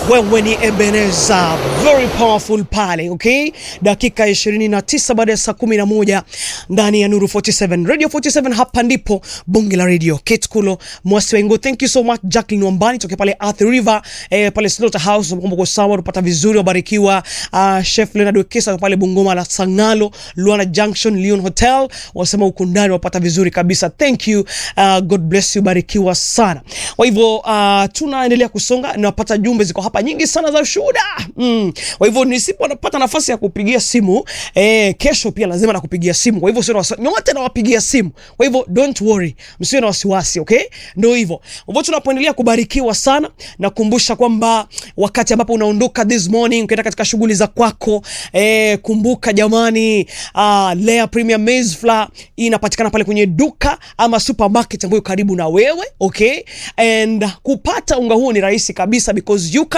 wewe ni Ebeneza, very powerful pale, okay? Dakika 29 baada ya saa 11 ndani ya Nuru 47 Radio 47, hapa ndipo bonge la radio. Kate Kulo Mwasi Wengo, thank you so much. Jacqueline Wambani toke pale Earth River eh, pale Slaughterhouse, mambo kwa sawa, tupata vizuri, wabarikiwa. Uh, Chef Leonard Wekesa pale Bungoma la Sangalo, Luana Junction, Leon Hotel, wasema huko ndani wapata vizuri kabisa. Thank you. Uh, God bless you, barikiwa sana. Kwa hivyo uh, tunaendelea kusonga, napata jumbe ziko hapa nyingi sana za ushuhuda mm. Kwa hivyo nisipopata nafasi ya kupigia simu eh, kesho pia lazima nakupigia simu. Kwa hivyo sio wasi- nyote nawapigia simu. Kwa hivyo don't worry, msiwe na wasiwasi, okay? Ndio hivyo. Kwa hivyo tunapoendelea kubarikiwa sana, nakumbusha kwamba wakati ambapo unaondoka this morning ukienda katika shughuli za kwako eh, kumbuka jamani, uh, Lea Premium Maize Flour inapatikana pale kwenye duka ama supermarket ambayo karibu na wewe, okay? And kupata unga huo ni rahisi kabisa because you can